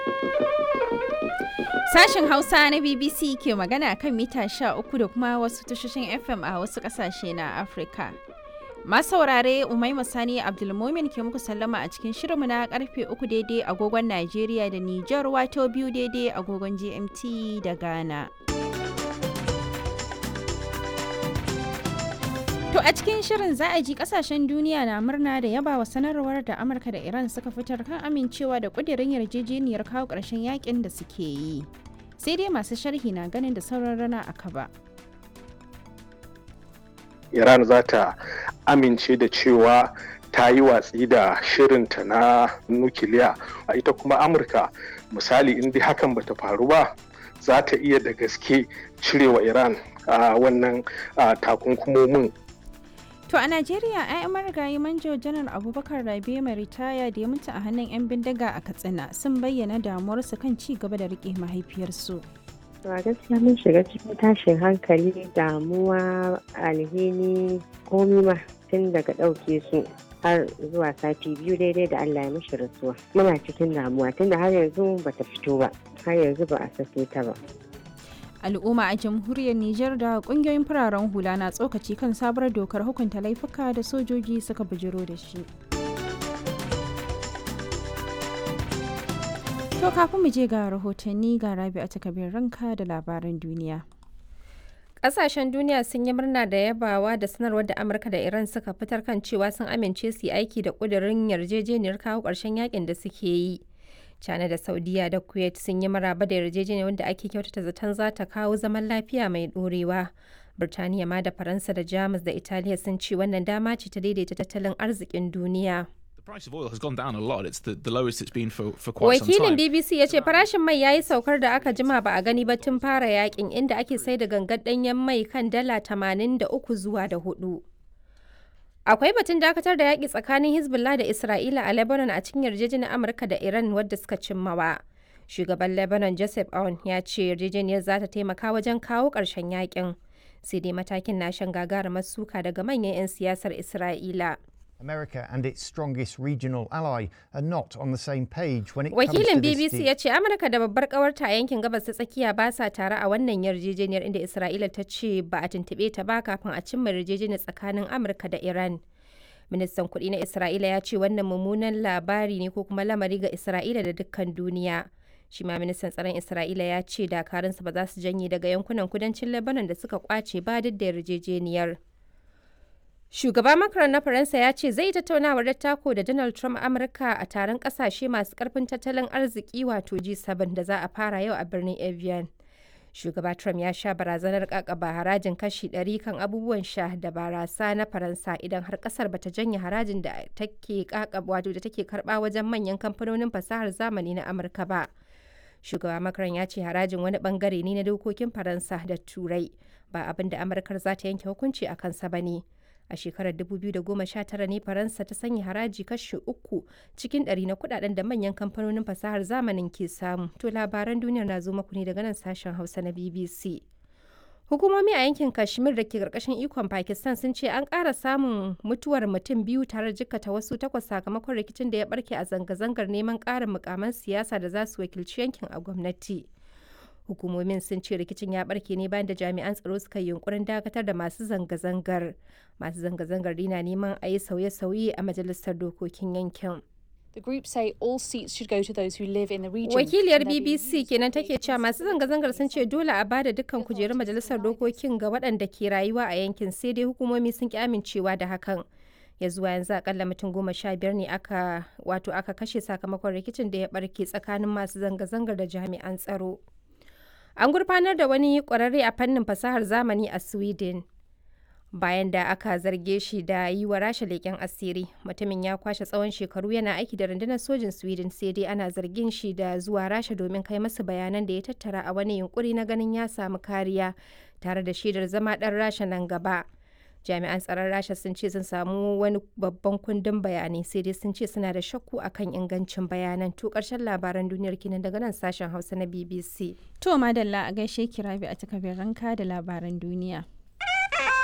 Sashen Hausa na BBC ke magana kan mita 13 da kuma wasu tashoshin FM a wasu ƙasashe na Afirka. saurare Umaima Sani Abdulmumin ke muku sallama a cikin shirinmu na karfe uku daidai agogon Najeriya da Nijar wato biyu daidai agogon GMT da Ghana. To a cikin shirin za a ji kasashen duniya na murna da yaba wa sanarwar da Amurka da Iran suka fitar kan amincewa da kudirin yarjejeniyar kawo ƙarshen yakin da suke yi. Sai dai masu sharhi na ganin da sauran rana a kaba. Iran za ta amince da cewa ta yi watsi da shirinta na nukiliya a ita kuma Amurka misali in dai hakan bata faru ba za ta iya da gaske cirewa Iran a wannan takunkumomin To a Najeriya, 'ya'yan marigayi manjo janar Abubakar Rabe mai ritaya da ya mutu a hannun 'yan bindiga a Katsina sun bayyana damuwarsu kan ci gaba da rike mahaifiyarsu. a gaskiya mun shiga cikin tashin hankali damuwa alhini komi ma tun daga ɗauke su har zuwa sati biyu daidai da Allah ya mishi rasuwa muna cikin damuwa tunda har yanzu bata fito ba har yanzu ba a sake ta ba al'umma a jamhuriyar Nijar da kungiyoyin fararen hula na tsokaci kan sabuwar dokar hukunta laifuka da sojoji suka bujiro da shi. To kafin mu je ga rahotanni ga rabi a takabin ranka da labaran duniya. Ƙasashen duniya sun yi murna da yabawa da sanarwar da Amurka da Iran suka fitar kan cewa sun amince su yi aiki da ƙudurin yarjejeniyar kawo ƙarshen yakin da suke yi. China da Saudiya da Kuwait sun yi maraba da yarjejeniyar wanda ake kyautata zaton za ta kawo zaman lafiya mai ɗorewa. Birtaniya ma da Faransa da Jamus da Italiya sun ce wannan dama ce ta daidaita tattalin arzikin duniya. Wakilin BBC ya ce farashin mai ya yi saukar da aka jima ba a gani ba tun fara yakin inda ake sai da gangar ɗanyen mai kan dala 83 zuwa da hudu. Akwai batun dakatar da yaƙi tsakanin Hezbollah da Isra'ila a Lebanon a cikin yarjejeniyar Amurka da Iran wadda suka cimmawa. Shugaban Lebanon Joseph Aoun ya ce yarjejeniyar za ta taimaka wajen kawo ƙarshen yaƙin. Sai dai matakin na shan gagarumar suka daga manyan 'yan siyasar Isra'ila. America and its strongest regional ally are not on the same page when it Wakilin comes to this BBC ya ce Amurka da babbar kawarta a yankin gabas ta tsakiya ba sa tare a wannan yarjejeniyar inda Isra'ila ta ce ba a tuntuɓe ta ba kafin a cimma yarjejeniyar tsakanin Amurka da Iran. Ministan kuɗi na Isra'ila ya ce wannan mummunan labari ne ko kuma lamari ga Isra'ila da dukkan duniya. Shi ma ministan tsaron Isra'ila ya ce dakarunsa ba za su janye daga yankunan kudancin Lebanon da suka kwace ba duk da yarjejeniyar. Shugaba Macron na Faransa ya ce zai tattaunawar dattako da Donald Trump Amurka a taron kasashe masu karfin tattalin arziki wato G7 da za a fara yau a birnin Evian. Shugaba Trump ya sha barazanar kakaba harajin kashi 100 kan abubuwan sha da barasa na Faransa idan har kasar bata janye harajin da take kakaba wato da take karba wajen manyan kamfanonin fasahar zamani na Amurka ba. Shugaba Macron ya ce harajin wani bangare ne na dokokin Faransa da Turai ba abin da Amurkar za ta yanke hukunci a kansa ba ne. a shekarar 2019 ne faransa ta sanya haraji kashi uku cikin ɗari na kudaden da manyan kamfanonin fasahar zamanin ke samu to labaran duniyar na zo maku ne daga nan sashen hausa na bbc hukumomi a yankin kashmir da ke karkashin ikon pakistan sun ce an ƙara samun mutuwar mutum biyu tare da jikkata wasu takwas sakamakon rikicin da ya barke a zanga-zangar neman ƙarin mukaman siyasa da za su wakilci yankin a gwamnati hukumomin sun ce rikicin ya barke ne bayan da jami'an tsaro suka yi yunkurin dakatar da masu zanga-zangar masu zanga-zangar na neman a yi sauye-sauye a majalisar dokokin yankin The group say all seats should go to those who live in the region. Wakiliyar BBC kenan take cewa masu zanga-zangar sun ce dole a bada dukkan kujerun majalisar dokokin ga waɗanda ke rayuwa a yankin sai dai hukumomi sun ki amincewa da hakan. ya zuwa yanzu akalla mutum goma sha biyar ne aka wato aka kashe sakamakon rikicin da ya barke tsakanin masu zanga-zangar da jami'an tsaro. An gurfanar da wani ƙwararre a fannin fasahar zamani a Sweden. Bayan da aka zarge shi da yi wa rasha leƙen asiri, mutumin ya kwashe tsawon shekaru yana aiki da rundunar sojin Sweden sai dai ana zargin shi da zuwa rasha domin kai masa bayanan da ya tattara a wani yunkuri na ganin ya samu kariya tare da shaidar zama ɗan rasha nan gaba. Jami'an tsaron rasha sun ce sun samu wani babban kundin bayanai sai dai sun ce suna da shakku akan ingancin bayanan to ƙarshen labaran duniyar kinan daga nan sashen hausa na bbc To madalla a gaishe kirabi a takabin ranka da labaran duniya.